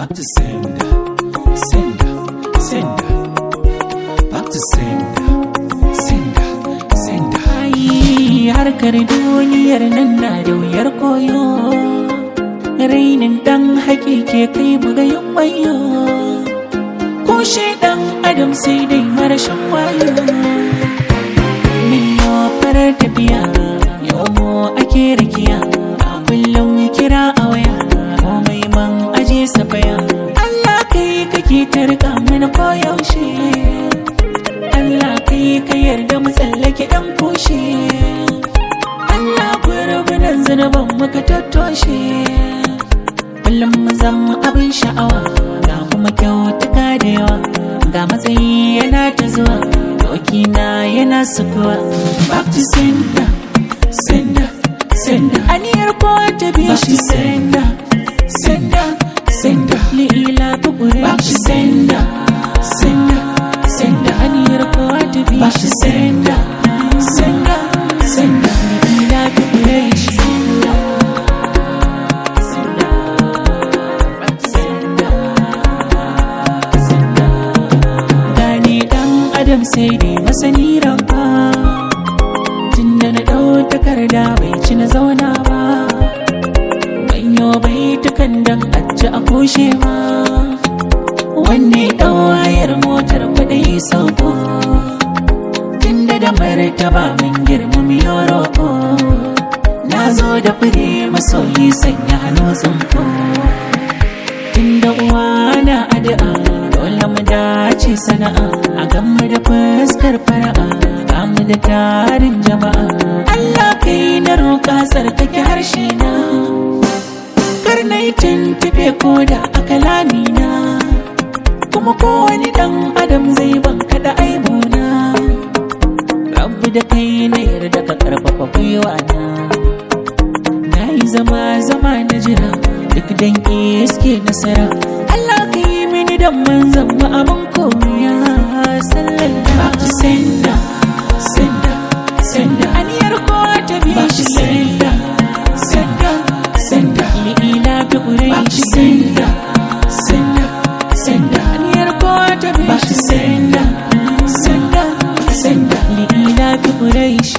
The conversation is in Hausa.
Back to sender, sender, sender. Back to sender, sender, sender. Ai, harkar duniyar nan na da wuyar koyo rainin dan hakike kai bugayin wayo ko shi dan adam sai dai marashin wayo min farar tafiya yau mu ake rakiya a kullum kira a waya komai man aje safaya Allah kai kake tarka mana koyaushe Allah kai ka yarda mu tsallake dan kushe Allah gurgunan zunuban muka tattoshe kullum mu zama abin sha'awa ga kuma kyautuka da yawa ga matsayi yana ta zuwa doki na yana sukuwa back to sender sender sender aniyar ko ta bi shi sender sender sender lila bugure back to sender sender sender aniyar ko ta bi shi sender sender sender lila bugure shi sender sender back to sender gane dan adam sai dai masani ranka tunda na ɗau takarda bai ci na zauna ba banyo bai tukan dan aji a kushe ma wanne ɗawayar motar kuɗi sauko tunda da martaba min girmami yoroko na zo da fure masoyi sanya hannu tsinko tunda uwa na addu'a dole mu dace sana'a a gamu da fuskar fara'a ga mu da tarin jama'a Allah kai na roƙa tsarkake harshe na kar na yi tuntube ko da a kalamina kuma kowane ɗan adam zai ban da aibuna rabu da kai na yarda ka karfafa gwiwa na na yi zama zama na jira duk dan iske nasara Allah ka yi mini dan manzan ma abin koya sallallahu to senda senda senda aniyar ko ta bi shi senda senda senda ila bi ƙurai shi senda senda senda aniyar ko ta bi shi senda senda senda ila bi ƙurai shi